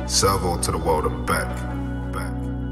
Salvo to the world and back. Back.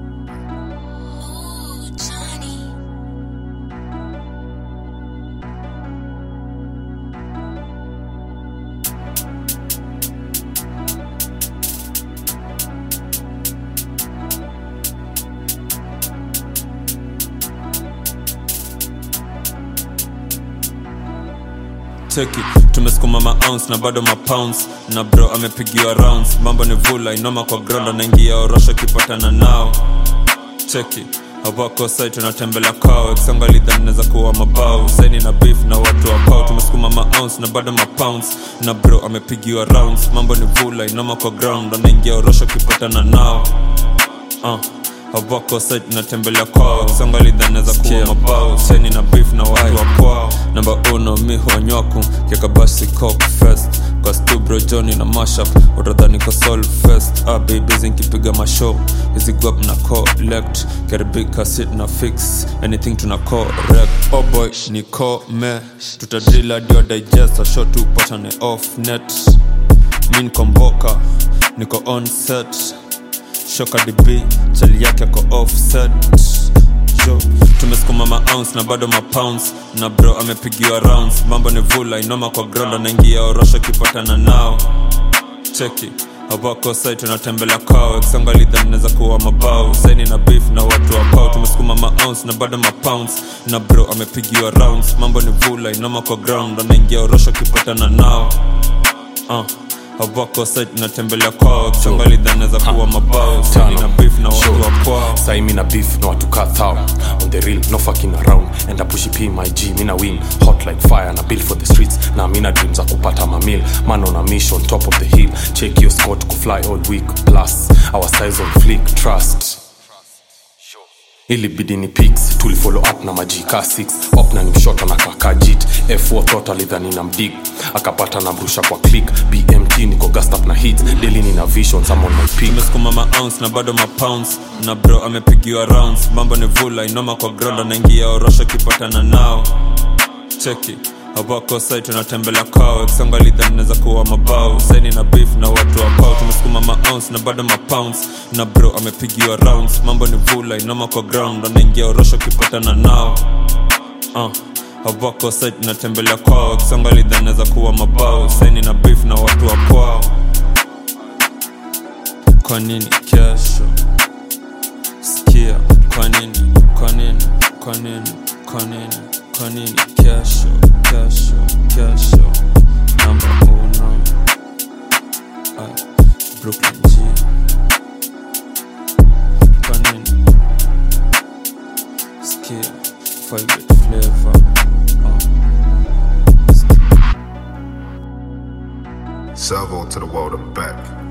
cheki tumesukuma maounce na bado mapounds na bro amepigiwa rounds mambo ni vula inoma kwa ground anaingia orosho kipatana nao cheki hawako sai tunatembelea kwao kisonga lidhani naweza kuwa mabao saini na beef na watu wa kwao tumesukuma maounce na bado mapounds na bro amepigiwa rounds mambo ni vula inoma kwa ground anaingia orosho kipatana nao uh hawako site natembelea kwao songa lidhaneza kuwa mabao seni na beef na watu wa kwao namba uno mi huanywaku kekabasi cock fest kwa stubro joni na mashup utadhani kwa sol fest ah, babies nkipiga mashow hizi guap na collect karibika sit na fix anything tuna correct oh boy ni kome tutadrila dio digest a shot tupatane off net mi nikomboka niko on set shoka db chali yake ako offset jo tumesukuma maounce na bado mapounds na bro amepigiwa rounds mambo ni vula inoma kwa ground anaingia orosho kipatana nao cheki hawako sai tunatembelea kwao kisonga lidhani naweza kuwa mabao saini na beef na watu wa kwao tumesukuma maounce na bado mapounds na bro amepigiwa rounds mambo ni vula inoma kwa ground anaingia orosho kipatana nao uh hawako site natembelea kwao kisonga lidhaneza kuwa mabao saini na beef na watu wa kwao sai mina beef na watu kathao on the real no fucking around and I push p my g mina win hot like fire na build for the streets na mina dreams za kupata mamil man on a mission top of the hill check your scott kufly all week plus our size on flick trust ilibidi ni pics tulifollow up na majika 6 op na nimshota na kakajit f4 thought alidhani na mdig akapata na mrusha kwa click bmt niko gassed up na hits daily nina vision some on my peak tumesukuma maounce na bado mapounds na bro amepigiwa rounds mambo ni vula inoma kwa ground anaingia orosho kipatana nao cheki hawako sai tunatembelea kwao kisonga lidhani naweza kuwa mabao saini na beef na watu wa kwao tumesukuma maounce na bado mapounds na bro amepigiwa rounds mambo ni vula inoma kwa ground anaingia orosho kipatana nao uh hawako sai tunatembelea kwao kisonga lidhani naweza kuwa mabao saini na beef na watu wa kwao kwa nini kesho sikia kwa nini kwa nini kwa nini kwa nini kwa nini kesho kesho kesho namba uno Ay, brooklyn g kwa nini sikia five flavor uh. Salvo to the world and back.